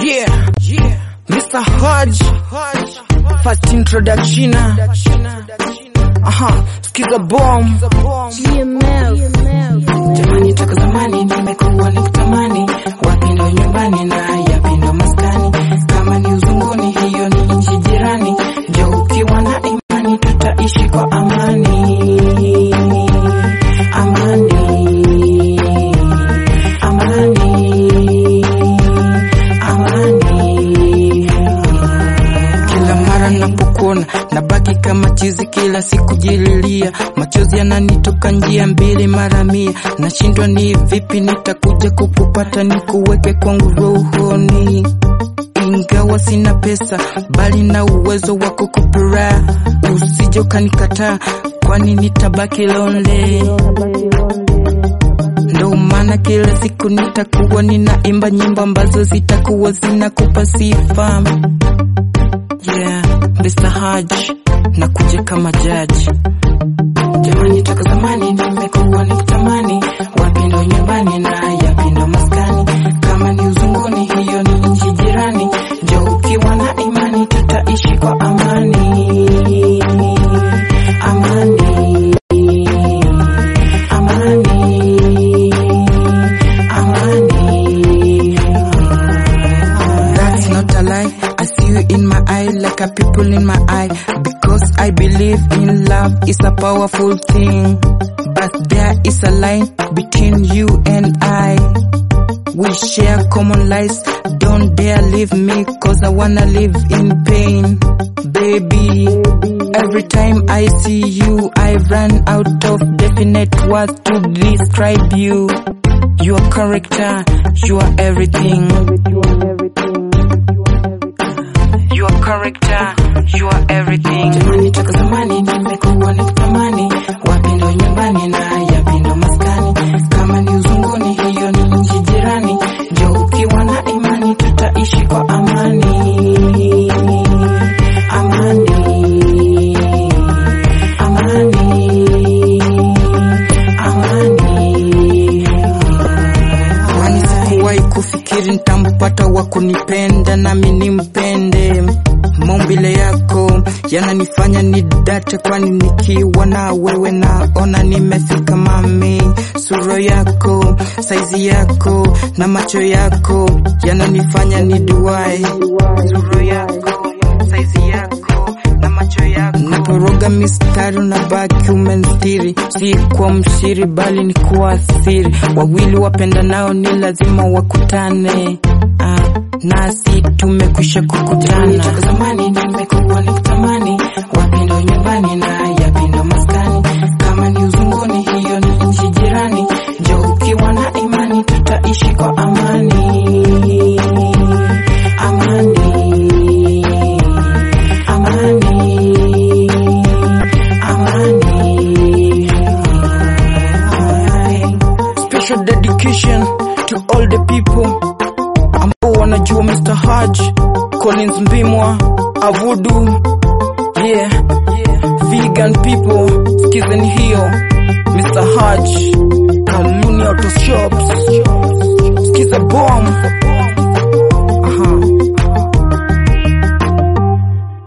Yeah, yeah. Mr. Hodge, first introduction. Aha, skiza bomb. Jamani, toka zamani nimekuwa nikitamani wapi ndo nyumbani na yapi ndo maskani. Kama ni uzunguni, hiyo ni nchi jirani. Jo, ukiwa na imani tutaishi kwa amani, amani, amani, amani. Kila mara napokuona nabaki kama chizi, kila siku jililia, machozi yananitoka njia mbili mara mia, nashindwa ni vipi nitakuja kukupata nikuweke kwangu rohoni, ingawa sina pesa bali na uwezo wa kukupura, usije ukanikataa, kwani nitabaki lonely ndo maana kila siku nitakuwa ninaimba nyimbo ambazo zitakuwa zinakupa sifa. Yeah, Mr. Haj nakuja kama jaji. Jamani, toka zamani nimekuwa nikitamani wapi ndo nyumbani na yapi ndo maskani. Kama ni uzunguni, hiyo ni nchi jirani. Jo, ukiwa na imani tutaishi kwa amani, amani, amani, amani. That's not a lie. I see you in my eye like a people in my eye. Because I believe in love is a powerful thing. But there is a line between you and I. We share common lives. Don't dare leave me cause I wanna live in pain. Baby, every time I see you, I run out of definite words to describe you. Your character, you are everything. Your character, you are everything. Jamani, toka zamani nimekuwa nikitamani wapi ndo nyumbani na yapi ndo maskani. Kama ni uzunguni, hiyo ni nchi jirani. Jo, ukiwa na imani tutaishi kwa amani, amani, amani, amani. Kwani sikuwahi kufikiri nitampata wa kunipenda nami nimpende. Maumbile yako yananifanya nidate, kwani nikiwa na wewe naona nimefika mami. Sura yako, saizi yako na macho yako yananifanya niduai. Sura yako, saizi yako na macho yako naporoga mistari na baki umenstiri, si kwa mshiri bali ni kuathiri. Wawili wapenda nao ni lazima wakutane. Ah, nasi tumekwisha kukutana. Toka zamani nimekuwa nikitamani wapi ndo nyumbani na yapi ndo maskani. Kama ni uzunguni, hiyo ni nchi jirani. Jo, ukiwa na imani tutaishi kwa amani, amani, amani, amani. Special dedication to all the people ambao wanajua Mr. Haj, Collins Mbimwa, Avudu, yeah, vegan people, skizeni hiyo, Mr. Haj, Kaluni Auto Shops, skiza bomb,